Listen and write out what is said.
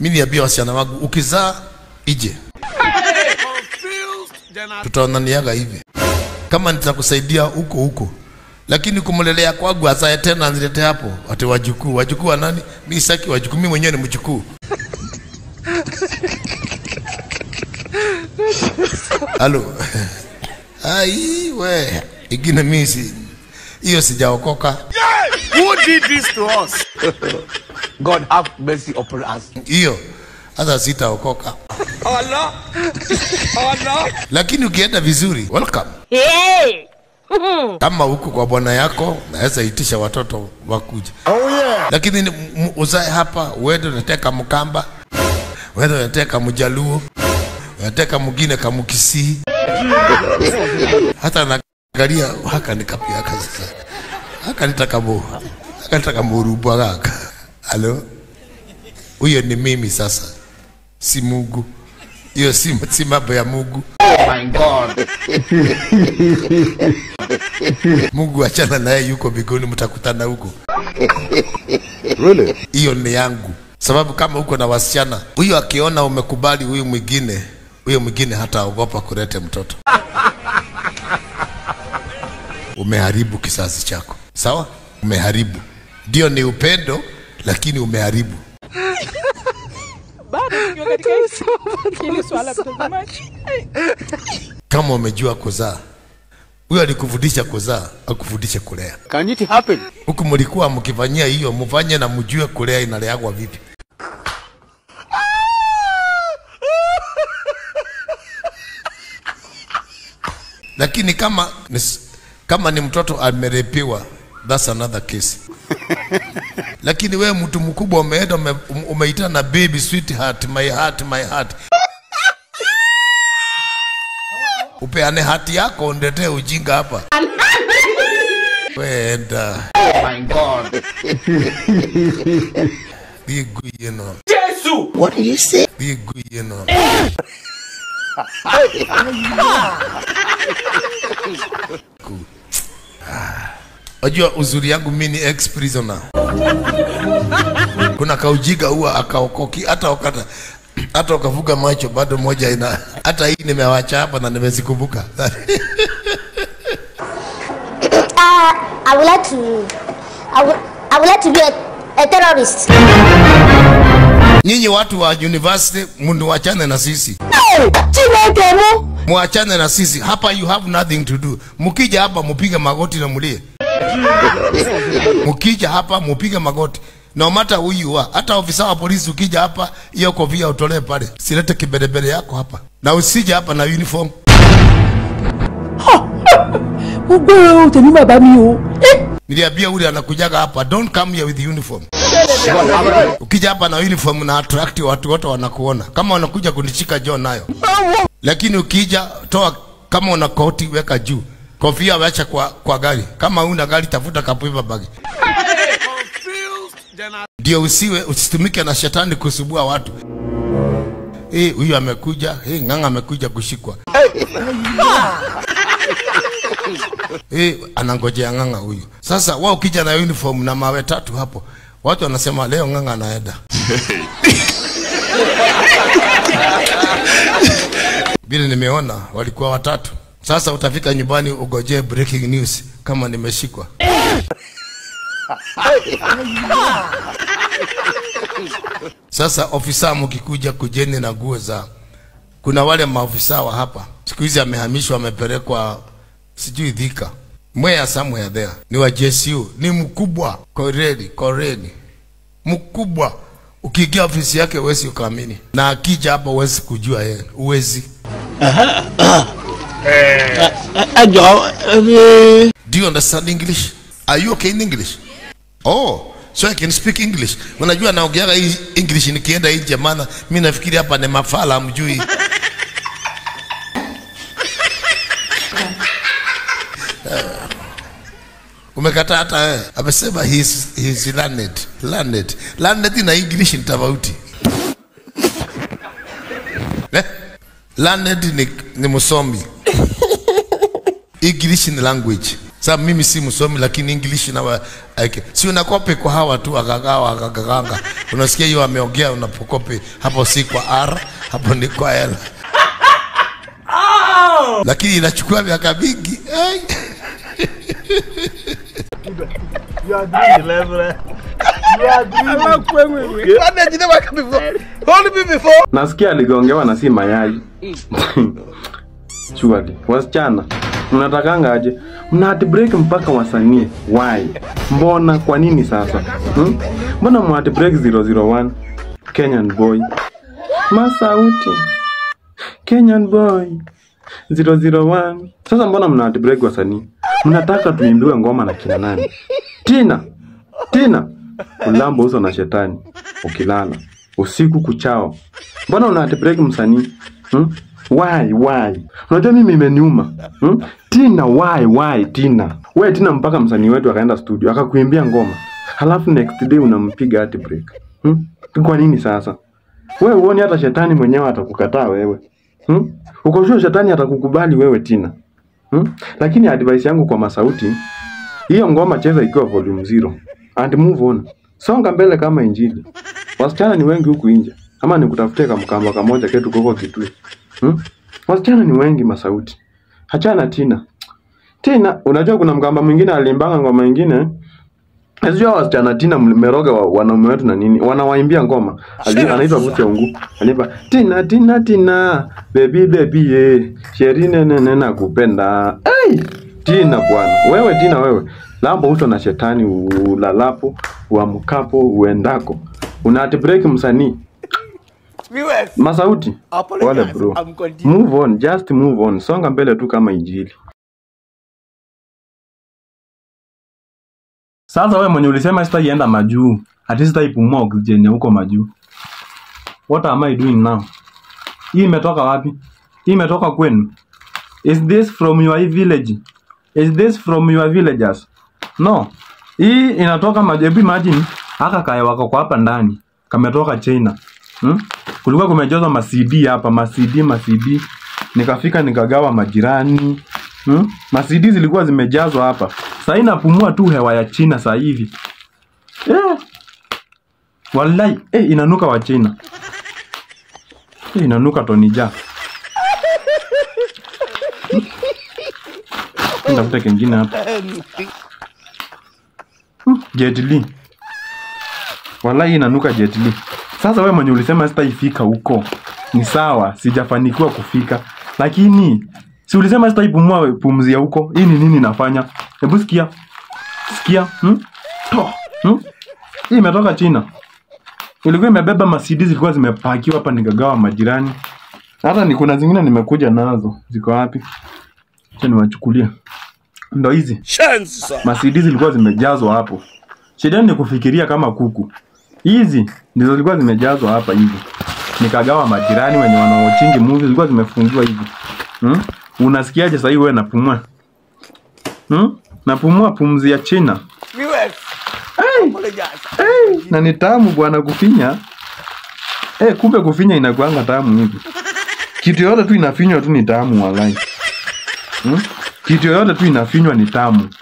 mi niambia wasichana wangu ukizaa ije tutaonaniaga hivi kama nitakusaidia huko huko lakini kumlelea kwangu azae tena nilete hapo ati wajukuu wajukuu wa nani mi saki wajukuu mi mwenyewe ni mjukuu halo ai we ingine mi si hiyo sijaokoka Who did this to us? God have mercy upon us. hiyo hata sitaokoka Allah. Allah. lakini ukienda vizuri welcome Hey! kama huko kwa bwana yako naweza itisha watoto wakuja Oh yeah. lakini ni- m- uzae hapa uende unateka mkamba uende unateka mjaluo unateka mwingine kamukisii hata nagaria haka nikapiaka sasa haka nitakamo haka nitakamurubwa gaka halo huyo ni mimi sasa si Mungu hiyo si, si mambo ya Mungu My God. Mungu achana naye, yuko mbinguni, mtakutana huko. Really? Hiyo ni yangu, sababu kama uko na wasichana, huyo akiona umekubali huyu mwingine, huyo mwingine hataogopa kulete mtoto. Umeharibu kizazi chako, sawa? Umeharibu. Ndio ni upendo, lakini umeharibu. bado tukiwa katika hili swala mtazamaji Kama umejua kuzaa, huyo alikufundisha kuzaa, akufundishe kulea. Can it happen? Huku mlikuwa mkifanyia hiyo, mfanye na mjue kulea inaleagwa vipi. Lakini kama ni, s- kama ni mtoto amerepiwa, that's another case. Lakini wewe mtu mkubwa umeenda ume, umeita na baby sweetheart, my heart, my heart. Upeane hati yako undetee ujinga hapa. Wenda. My God. Bigu yeno. What did you say? Bigu yeno. Ku- Ah. Wajua uzuri yangu mimi ni ex prisoner. Kuna kaujiga huwa akaokoki hata wakata hata ukavuga macho bado moja ina hata hii nimewacha hapa na nimezikumbuka. Uh, I would like to. I would. I would like to be a, a terrorist. Nyinyi watu wa university mniwachane na sisi. Chineke mu. mwachane na sisi hapa, you have nothing to do. Mkija hapa mupige magoti na mulie. Mkija hapa mupige magoti no matter who you are. Hata ofisa wa polisi ukija hapa, hiyo kofia utolee pale, silete kibelebele yako hapa, na usije hapa na uniform. ó gbé o tèmi bàbá mi o Niliambia ule anakujaga hapa, don't come here with uniform. Ukija hapa na uniform na attract watu wote wanakuona, kama wanakuja kunichika John nayo. Lakini ukija toa, kama una koti weka juu, kofia wacha kwa, kwa gari. Kama una gari tafuta kapipa bagi, ndio usiwe usitumike na shetani kusubua watu. Eh, huyu amekuja, eh, ng'ang'a amekuja kushikwa. Eh, anangojea ng'ang'a huyu. Sasa wao ukija na uniform na mawe tatu hapo, watu wanasema leo ng'ang'a anaenda. Vile nimeona walikuwa watatu. Sasa utafika nyumbani ugojee breaking news kama nimeshikwa. Sasa ofisa mkikuja kujeni na nguo za kuna wale maofisa wa hapa siku hizi amehamishwa amepelekwa sijui Thika Mwea somewhere there ni wa JSU ni mkubwa koreli koreli mkubwa ukiingia ofisi yake huwezi ukaamini na akija hapa huwezi kujua yeye huwezi ẹ jọ ẹ do you understand English are you okay in English oh so I can speak English unajua naongeaga hii English nikienda nje maana mimi nafikiri hapa ni mafala mjui umekataa hata wewe amesema he's, he's learned learned learned na English ni tofauti eh? learned ni, ni msomi English ni language Sasa mimi si msomi lakini English na wa, okay. Si unakopi kwa hawa tu akagawa akaganga. Unasikia hiyo ameongea unapokopi hapo si kwa R, hapo ni kwa L. Lakini inachukua miaka mingi. Ai. nasikia aligongewa na si mayai Surely. wasichana mnatakanga aje mna break mpaka wasanii why mbona kwa nini sasa hmm? mbona mna break 001 kenyan boy masauti kenyan boy 001 sasa mbona mna break wasanii mnataka tuimbiwe ngoma na kina nani tina tina ulamba uso na shetani ukilala usiku kuchao mbona una break msanii hmm? why why unajua mimi imeniuma hmm? tina why why tina we tina mpaka msanii wetu akaenda studio akakuimbia ngoma halafu next day unampiga hati break hmm? kwa nini sasa wewe uoni hata shetani mwenyewe atakukataa wewe hmm? uko sure shetani atakukubali wewe tina hmm? lakini advice yangu kwa masauti hiyo ngoma cheza ikiwa volume zero and move on songa mbele kama injili wasichana ni wengi huku nje ama nikutafutie kamkamba kamoja ketu koko kitui hmm? wasichana ni wengi masauti hachana tina tina unajua kuna mkamba mwingine alimbanga ngoma ingine Sijua wasichana tina mmeroga wa, wanaume wetu na nini wanawaimbia ngoma Ali- anaitwa Vuce Ungu anipa tina tina tina baby baby ye sherine nene na kupenda hey! tina bwana wewe tina wewe lambo uso na shetani ulalapo uamkapo uendako una break msanii Viewers, masauti Apologize, wale bro I'm continuing. move on just move on songa mbele tu kama injili Sasa wewe mwenye ulisema sitaienda majuu, ati sitaipumua oxygen ya huko majuu. What am I doing now? Hii imetoka wapi? Hii imetoka kwenu? Is this from your village? Is this from your villagers? No. Hii inatoka majuu. Hebu imagine haka kaya wako kwa hapa ndani kametoka China. Hmm? Kulikuwa kumejazwa ma CD hapa, ma CD, ma CD. Nikafika nikagawa majirani. Hmm? Ma CD zilikuwa zimejazwa hapa. Sasa inapumua tu hewa ya China sasa hivi. Eh. Wallahi, eh, inanuka wa China. Eh, inanuka tonija. Ndafuta kengine hapa. Hmm, Jet Li. Wallahi inanuka Jet Li. Sasa wewe mwenye ulisema sitaifika huko. Ni sawa, sijafanikiwa kufika. Lakini si ulisema sitaipumua pumzi ya huko. Hii ni nini nafanya? Hebu sikia. Sikia. Hmm? Toh. Hmm? Hii imetoka China. Ilikuwa imebeba masidi zilikuwa zimepakiwa hapa nikagawa majirani. Hata ni kuna zingine nimekuja nazo. Ziko wapi? Acha niwachukulie. Ndo hizi. Masidi zilikuwa zimejazwa hapo. Shida ni kufikiria kama kuku. Hizi ndizo zilikuwa zimejazwa hapa hivi. Nikagawa majirani wenye wanaochingi movie zilikuwa zimefungiwa hivi. Hmm? Unasikiaje sasa hivi wewe napumua? Hmm? Napumua pumzi ya China. viewers, Hey! apologize. Hey! Na ni tamu bwana kufinya. Eh, kumbe kufinya inakuanga tamu hivi. Kitu yoyote tu inafinywa tu ni tamu walai. Hmm? Kitu yoyote tu inafinywa ni tamu.